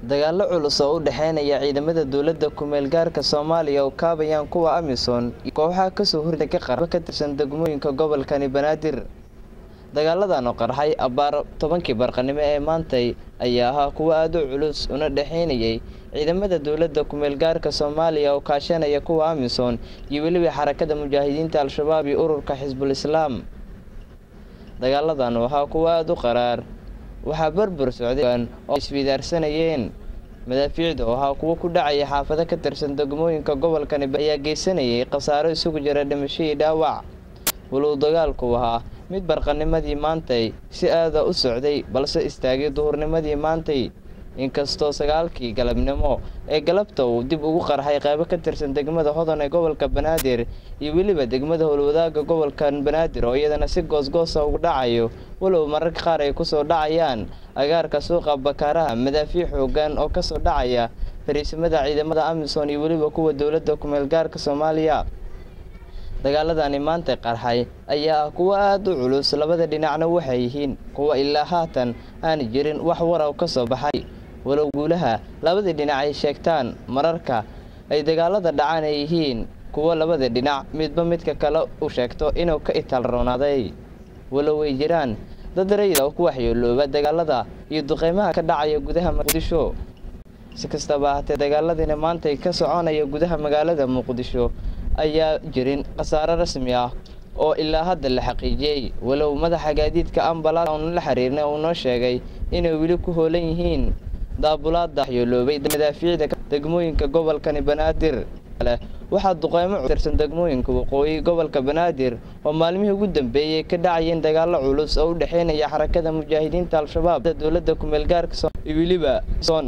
dagaallo culus oo u dhexeynaya ciidamada dowladda ku-meel gaarka soomaaliya oo kaabayaan kuwa amisom iyo kooxaha kasoo horda ka qarba ka tirsan degmooyinka gobolkani banaadir dagaaladan oo qarxay abbaar tobankii barqanimo ee maantay ayaa ahaa kuwo aada u culus una dhexeynayay ciidamada dowladda ku-meel gaarka soomaaliya oo kaashanaya kuwa amisom iyo weliba xarakada mujaahidiinta al-shabaab iyo ururka xisbul islaam dagaaladan oo ahaa kuwo aada u qaraar waxaa barbar socday oo iswidaarsanayeen madaafiicda oo ahaa kuwo ku dhacaya xaafado ka tirsan degmooyinka gobolkani ayaa geysanayay khasaaro isugu jira dhimasho iyo dhaawac walow dagaalku ahaa mid barqanimadii maantay si aada u socday balse istaagay duhurnimadii maantay inkastoo sagaalkii galabnimo ee galabta uu dib ugu qarxay qaybo ka tirsan degmada hodan ee gobolka banaadir iyo weliba degmada howlwadaaga gobolka banaadir oo iyadana si goosgoosa ugu dhacayo walow mararka qaar ay kusoo dhacayaan agaarka suuqa bakaaraha madaafiic xoogan oo kasoo dhacaya fariisimada ciidamada amisom iyo weliba kuwa dowladda ku-meel gaarka soomaaliya dagaaladani maanta qarxay ayaa ah kuwo aada u culus labada dhinacna waxay yihiin kuwa ilaa haatan aan jirin wax waraw ka soo baxay walow guulaha labadii dhinac ay sheegtaan mararka ay dagaalada dhacaan ay yihiin kuwo labada dhinac midba midka kale u sheegto inuu ka itaal roonaaday walow ay jiraan dad rayid oo ku waxyeelooba dagaalada iyo duqeymaha ka dhacaya gudaha muqdisho si kastaba ahaatee dagaaladiina maantay ka soconaya gudaha magaalada muqdisho ayaa jirin khasaaro rasmi ah oo ilaa hadda la xaqiijiyey walow madaxa gaadiidka ambalaas uuna la xiriirnay uu noo sheegay inay weli ku hoolan yihiin daabulaada waxyeeloobay madaafiicda degmooyinka gobolkani banaadir waxaa duqeymo tirsan degmooyinka waqooyi gobolka banaadir oo maalmihii ugu dambeeyey ka dhacayeen dagaalo culus oo u dhexeynaya xarakada mujaahidiinta al-shabaab dowladda ku-meel gaarka iyo weliba son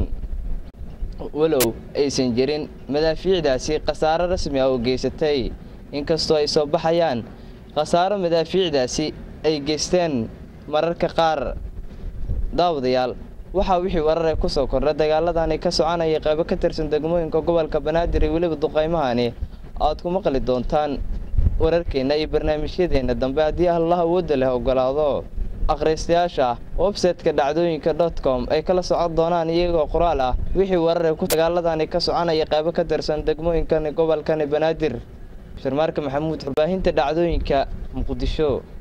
walow aysan jirin madaafiicdaasi khasaaro rasmi ah oo geysatay inkastoo ay soo baxayaan khasaaro madaafiicdaasi ay geysteen mararka qaar daawadayaal waxaa wixii warare kusoo kordha dagaaladani ka soconaya qaybo ka tirsan degmooyinka gobolka banaadir iyo weliba duqeymahani aad ku maqli doontaan wararkeenna iyo barnaamijyadeena dambe haddii allah awoodda leh ogolaado akhriistayaasha website-ka dhacdooyinka dot com ay kala socon doonaan iyagoo qoraal ah wixii warare ku dagaaladani ka soconaya qaybo ka tirsan degmooyinkani gobolkani banaadir sharmaarka maxamuud warbaahinta dhacdooyinka muqdisho